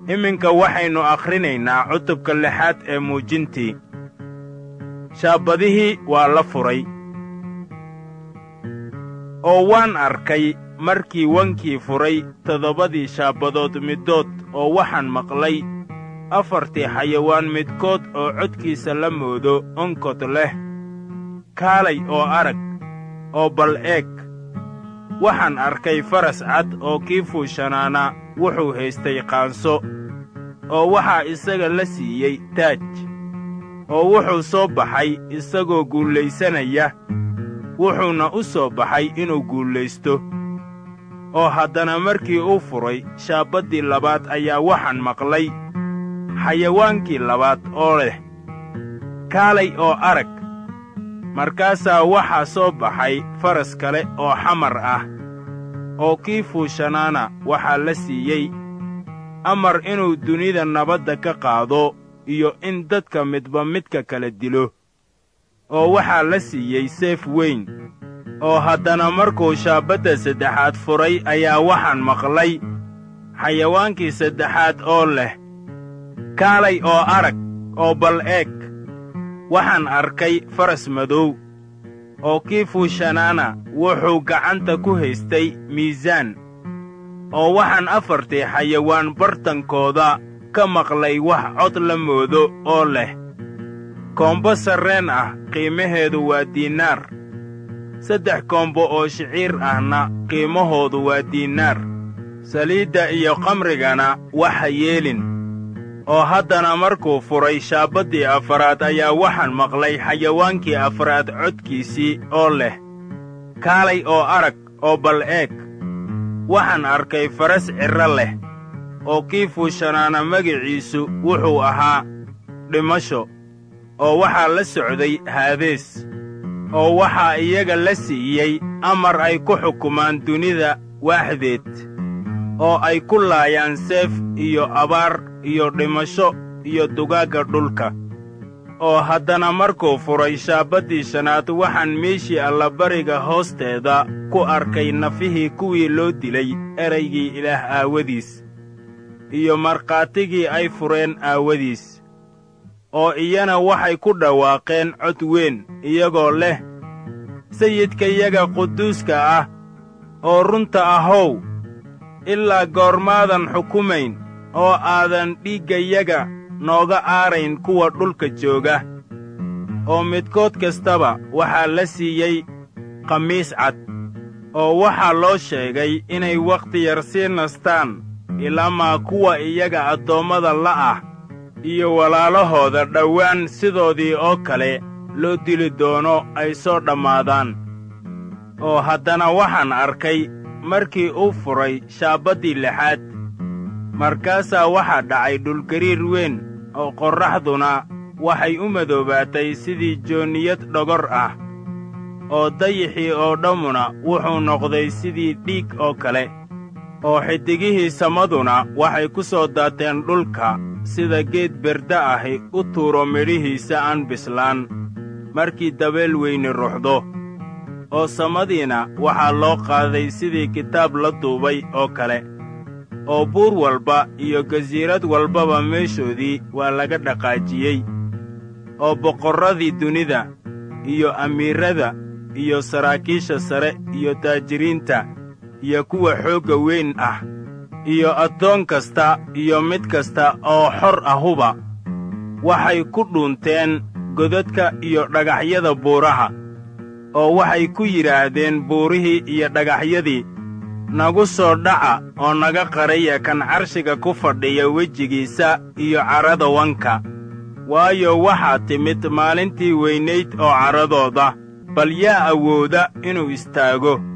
iminka waxaynu akhrinaynaa cutubka lixaad ee muujintii shaabadihii waa la furay oo waan arkay markii wankii furay toddobadii shaabadood middood oo waxaan maqlay afartii xayawaan midkood oo codkiisa la moodo onkod leh kaalay oo arag oo bal eeg waxaan arkay faras cad oo kii fuushanaana wuxuu haystay qaanso oo waxaa isaga la siiyey taaj oo wuxuu soo baxay isagoo guulaysanaya wuxuuna u soo baxay inuu guulaysto oo haddana markii uu furay shaabaddii labaad ayaa waxaan maqlay xayawaankii labaad oo leh kaalay oo arag markaasaa waxaa soo baxay faras kale oo xamar ah oo kii fuushanaana waxaa la siiyey amar inuu dunida nabadda ka qaado iyo in dadka midba midka kala dilo oo waxaa la siiyey seef weyn oo haddana markuu shaabadda saddexaad furay ayaa waxaan maqlay xayawaankii saddexaad oo leh kaalay oo arag oo bal eeg waxaan arkay faras madow oo kii fuushanaana wuxuu gacanta ku haystay miisaan oo waxaan afartii xayawaan bartankooda ka maqlay wax cod la moodo oo leh koombo sarreen ah qiimaheedu waa diinaar saddex koombo oo shiciir ahna qiimahoodu waa diinaar saliidda iyo kamrigana waxa yeelin oo haddana markuu furay shaabaddii afaraad ayaa waxaan maqlay xayawaankii afraad codkiisii oo leh kaalay oo arag oo bal eeg waxaan arkay faras cirro leh oo kii fuushanaana magiciisu wuxuu ahaa dhimasho oo waxaa la socday haadees oo waxaa iyaga la siiyey amar ay ku xukumaan dunida waaxdeed oo ay ku laayaan seef iyo abaar iyo dhimasho iyo dugaagga dhulka oo haddana markuu furay shaabaddii shanaad waxaan meeshii allabariga hoosteeda ku arkay nafihii kuwii loo dilay eraygii ilaah aawadiis iyo markhaatigii ay fureen aawadiis oo iyana waxay ku dhawaaqeen cod weyn iyagoo leh sayidkayaga quduuska ah oo runta ahow ilaa goormaadan xukumayn oo aadan dhiiggayaga nooga aarayn kuwa dhulka jooga oo midkood kastaba waxaa la siiyey khamiis cad oo waxaa loo sheegay inay wakhti yar sii nastaan ilaamaa kuwa iyaga addoommada la ah iyo walaalahooda dhowaan sidoodii oo kale loo dili doono ay soo dhammaadaan oo haddana waxaan arkay markii uu furay shaabaddii lixaad markaasaa waxaa dhacay dhulgariir weyn oo qorraxduna waxay u madoobaatay sidii joonniyad dhogor ah oo dayixii oo dhammuna wuxuu noqday sidii dhiig oo kale oo xiddigihii samaduna waxay ku soo daateen dhulka sida geed berda ahi u tuuro midhihiisa aan bislaan markii dabeel weyni ruxdo oo samadiina waxaa loo qaaday sidii kitaab la duubay oo kale oo buur walba iyo gasiirad walbaba meeshoodii waa laga dhaqaajiyey oo boqorradii dunida iyo amiirrada iyo saraakiisha sare iyo taajiriinta iyo kuwa xoogga weyn ah iyo addoon kasta iyo mid kasta oo xor ahuba waxay ku dhuunteen godadka iyo dhagaxyada buuraha oo waxay ku yidhaahdeen buurihii iyo dhagaxyadii nagu soo dhaca oo naga qaraya kan carshiga ku fadhiya wejigiisa iyo carrada wanka waayo waxaa timid maalintii weynayd oo carradooda bal yaa awooda inuu istaago